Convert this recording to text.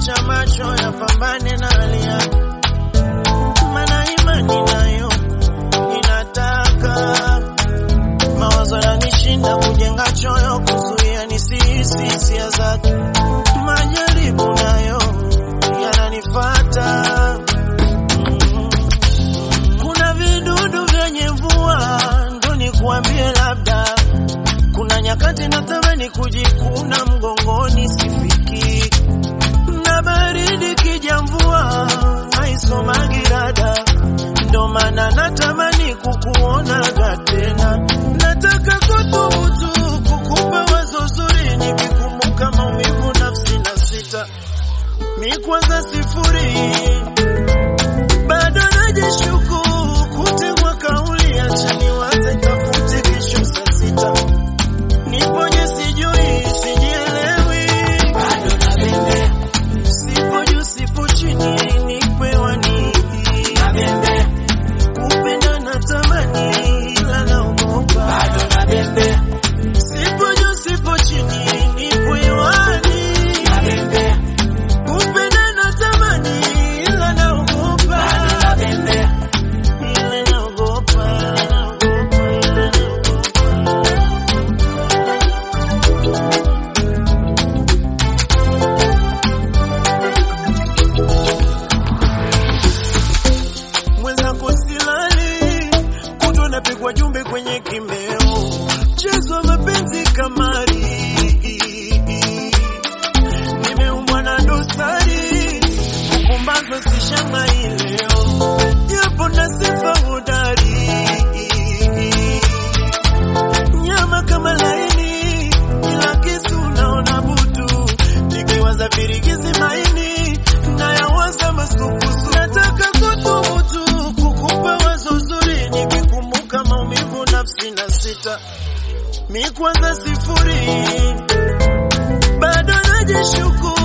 acha macho yapambane na hali yake, mana imani nayo inataka mawazo yanishinda kujenga choyo, kuzuia nisihisi hisia zake, majaribu nayo yananifata Mm. kuna vidudu vyenye mvua, ndo nikuambie labda kuna nyakati natamani kujikuna mgongoni sifiki, na baridi kija mvua haisomagi rada, ndo maana natamani kukuonaga tena. Nataka kuthubutu kukupa wazo zuri, nikikumbuka maumivu nafsi na sita mi kwanza sifuri bado najishuku kutegwa kauli, acha niwaze tafute kesho saa sita niponye sijui sijielewi, bado nabembea, sipo juu sipo chini, nipewa nini? Nabembea, kupenda natamani, ila naogopa, bado nabembea, sipo juu sipo chini, nipewa nini? Nabembea, kupenda natamani, ila naogopa, bado nabembea, ila naogopa, naogopa, ila naogopa. mwenzako silali, kutwa napigwa jumbe kwenye kimeo, mchezo wa mapenzi kamari, nimeumbwa na dosari, kukumbazwa sishangai leo, japo na sifa hodari, nyama kama laini, ila kisu naona butu, nikiwaza virigizi maini, nayawaza masukusu, nataka kuthubutu kukupa wazo zuri, nikikumbuka maumivu nafsi na sita, mi kwanza sifuri, bado najishuku